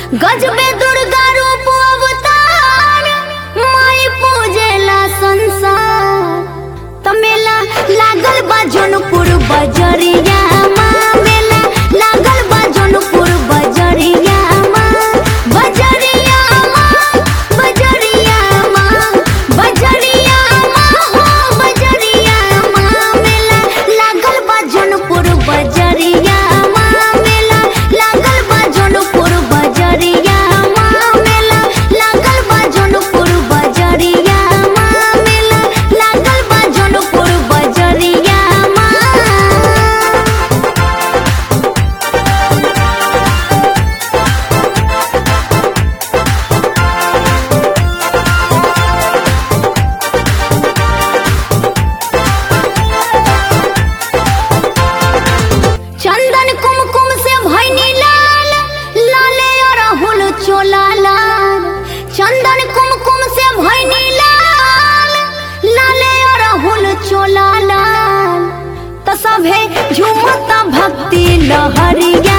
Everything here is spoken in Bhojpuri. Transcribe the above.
गजबे दुर्गा रूप अवतार माई पूजेला संसार तमेला लागल बा जौनपुर बजरिया माँ मेला लागल बा जौनपुर बजरिया माँ बजरिया माँ बजरिया माँ बजरिया माँ हो बजरिया माँ मेला लागल बा जौनपुर बजरिया माँ मेला लागल बा जौनपुर बजरिया माँ मेला लागल बा जौनपुर बजरिया माँ मेला लागल बा जौनपुर बजरिया माँ चंदन कुमकुम से भैनी लाल लाले अरहुल चोला लाल चंदन कुमकुम से भैनी लाल लाले अरहुल चोला लाल त सभे झुमता भक्ति लहरिया